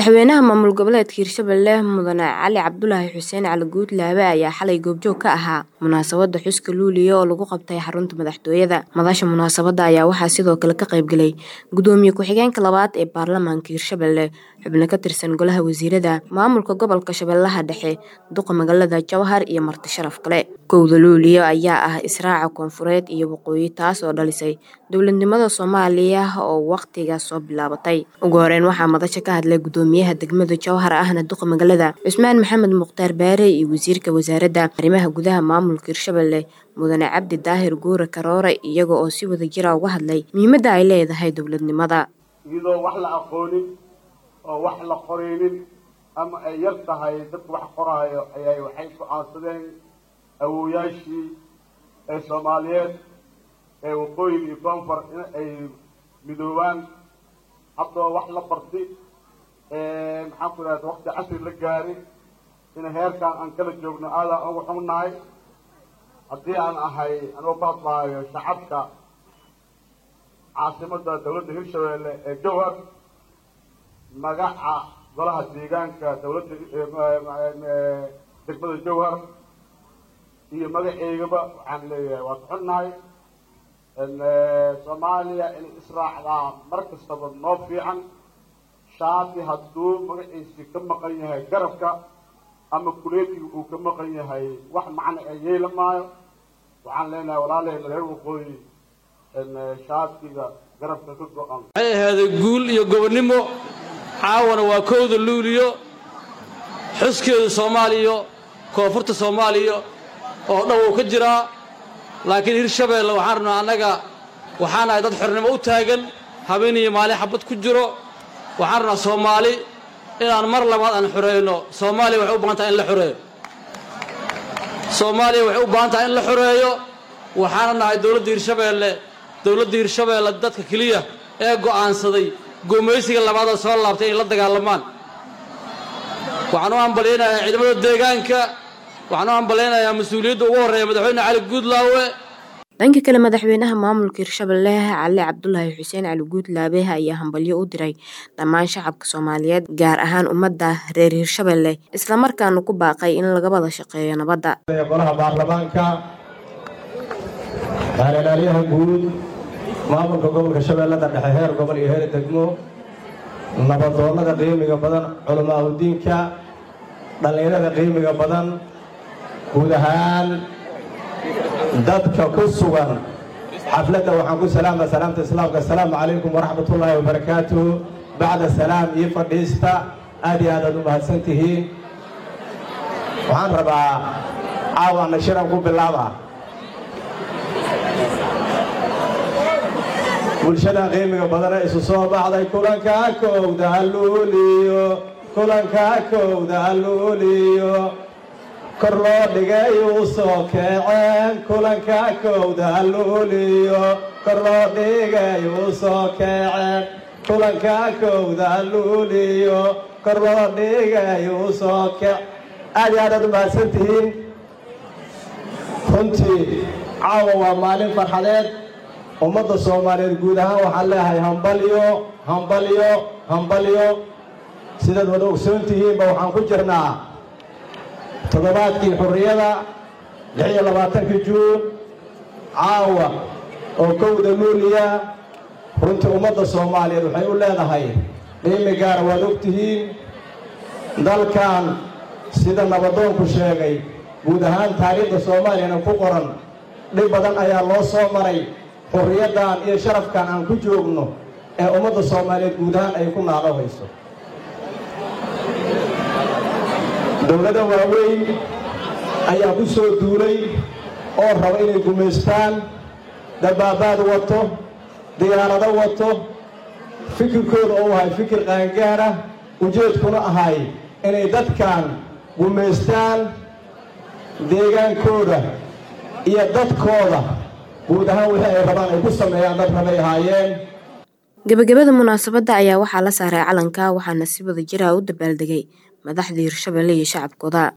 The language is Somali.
Madaxweynaha maamul goboleedka Hirshabelle Mudane Cali Cabdulaahi Xuseen Cali Guudlaabe ayaa xalay goobjoog ka ahaa munaasabada xuska Luulyo oo lagu qabtay xarunta madaxtooyada. Madasha munaasabada ayaa waxaa sidoo kale ka qayb galay gudoomiye ku-xigeenka labaad ee baarlamaanka Hirshabelle, xubno ka tirsan golaha wasiirada, maamulka gobolka Shabeellaha Dhexe, duqa magaalada Jowhar iyo marti sharaf kale. Kowda Luulyo ayaa ah Israaca Koonfureed iyo Waqooyi taas oo dhalisay dowladnimada Soomaaliya oo waqtigaas soo bilaabatay. Ugu horeyn waxaa madasha ka hadlay gudoomiyaha degmada Jowhar ahna duqa magaalada Cusmaan Maxamed Mukhtaar Baare iyo wasiirka wasaaradda arrimaha gudaha maamulka Hirshabelle Mudane Cabdi Daahir Guure Karoore iyaga oo si wada jir ah uga hadlay muhiimadda ay leedahay dowladnimada. iyadoo wax la aqoonin oo wax la qoraynin ama ay yar tahay dadka wax qoraayo ayay waxay go-aansadeen awooyaashii ee soomaaliyeed ee waqooyi iyo koonfur in ay midoobaan haddoo wax la barti maxaan ku idhahda waqti casri la gaari in heerkan aan kala joogno aadaan ugu xunnahay haddii aan ahay anuu ka hadlaayo shacabka caasimada dawladda hirshabelle ee jowhar magaca golaha deegaanka dawladda degmada jowhar iyo magaceygaba waxaan leeyahay waa ka xunnahay soomaaliya inay israacdaa mar kastaba noo fiican shaati hadduu magaciisii ka maqan yahay garabka ama kuleetiga uu ka maqan yahay wax macna ee yeela maayo waxaan leenahay walaalaheyna reer waqooyi shaatiga garabka ka go-an waxay ahaaday guul iyo gobonnimo caawana waa kowda luuliyo xuskeedu soomaaliya koonfurta soomaaliya oo dhan wuu ka jiraa laakiin hirshabeelle waxaan rabnaa annaga waxaan ahay dad xornimo u taagan habeen iyo maalin xabad ku jiro waxaan rabnaa soomaali inaan mar labaad aan xoreeyno soomaaliya waxay u baahan tahay in la xoreeyo soomaaliya waxay u baahan tahay in la xoreeyo waxaana nahay dowladda hirshabeelle dowladda hirshabeelle dadka keliya ee go'aansaday gumaysiga labaadoo soo laabtay inay la dagaalamaan waxaan u hambalyaynayaa ciidamada deegaanka waxaan u hambalyaynayaa mas-uuliyadda ugu horreeya madaxweyne cali guudlaawe dhanka kale madaxweynaha maamulka hirshabelle cali cabdulaahi xuseen cali guudlaabe ayaa hambalyo u diray dhammaan shacabka soomaaliyeed gaar ahaan ummadda reer hirshabelle islamarkaana ku baaqay in laga wada shaqeeyo nabadda golaha baarlamaanka baarelaalyaha guud maamulka gobolka shabeellada dhexe heer gobol iyo heer degmo nabadoonnada qiimiga badan culamaa udiinka dhallinyarada qiimiga badan guud ahaan dadka ku sugan xafladda waxaan ku salaama salaamta islaamka assalaamu calaykum waraxmatullaahi wabarakaatuh bacda salaam iyo fadhiista aad iyo aadaad u mahadsan tihiin waxaan rabaa caawana shiran ku bilaaba bulshada qiimiga badana isu soo baxday kulanka kowda halluuliyo kulanka kowda halluuliyo kor loo dhigay uu soo kaceen kulanka kowda halluuliyo kor loo dhigay uu soo kaceen kulanka kowda halluuliyo kor loo dhigay uu soo kac aad iyo aadaad u mahadsan tihiin runtii caawa waa maalin farxadeed ummadda soomaaliyeed guud ahaan waxaan leeyahay hambalyo hambalyo hambalyo sidaad wada ogsoon tihiinba waxaan ku jirnaa toddobaadkii xurriyada lix iyo labaatankii juun caawa oo kowda luuliya runtii ummadda soomaaliyeed waxay u leedahay qiimi gaara waad og tihiin dalkan sida nabadoonku sheegay guud ahaan taariikhda soomaaliyana ku qoran dhib badan ayaa loo soo maray xurriyaddan iyo sharafkan aan ku joogno ee ummadda soomaaliyeed guud ahaan ay ku naalo hayso dowlada waaweyn ayaa ku soo duulay oo raba inay gumaystaan dabaabaad wato diyaarado wato fikirkooda oo ahay fikir qaangaara ujeedkuna ahay inay dadkan gumaystaan deegaankooda iyo dadkooda guud ahaan wixii ay rabaan ay ku sameeyaan dad rabay ahaayeen gabagabada munaasabadda ayaa waxaa la saaray calanka waxaana si wada jir ah u dabaaldegay madaxda hirshabelle iyo shacabkooda